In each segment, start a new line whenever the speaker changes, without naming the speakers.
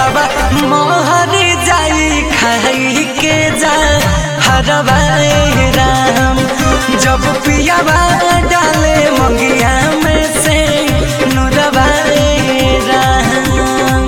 यारबा मोहर जाई खाई के जा हरबा राम जब पियाबा डाले मंगिया में से नुरबा राम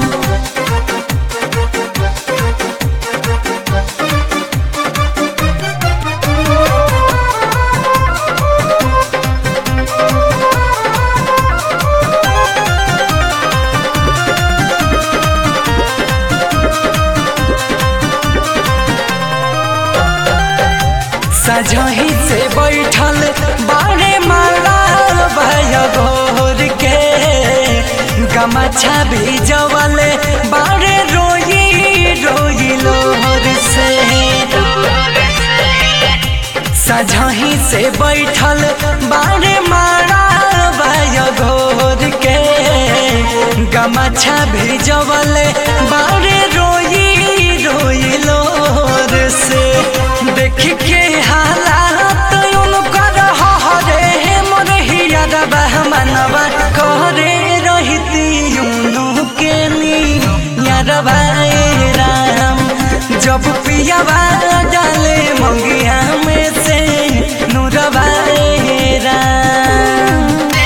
सजही से बैठल बाड़े माला भय घोर के गमछा भी जवले बाड़े रोई रोई लोहर से सजही से बैठल बाड़े माला भय घोर के गमछा भी जवले बाड़े रोई रोई लोहर से देख के हालात उनकर हरे मोर हियरबा मनवा करे रहिती उनु के नी यारबा राम जब पियाबा डाले मंगिया में से नूरबा राम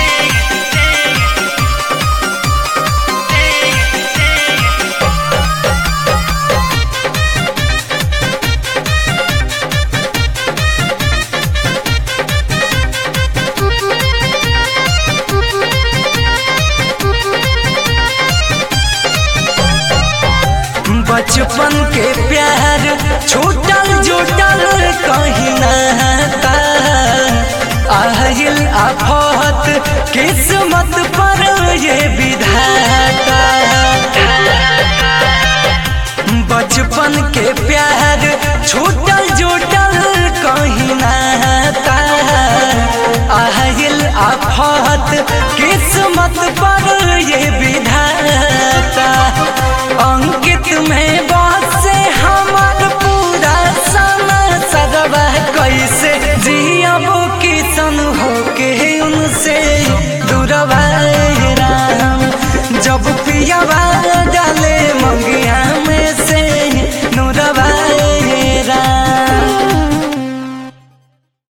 बचपन के प्यार छूटल जुटल कहीं नहता आहिल आफत किस्मत पर ये विधाता बचपन के प्यार छूटल जुटल कहीं नहता आहिल आफत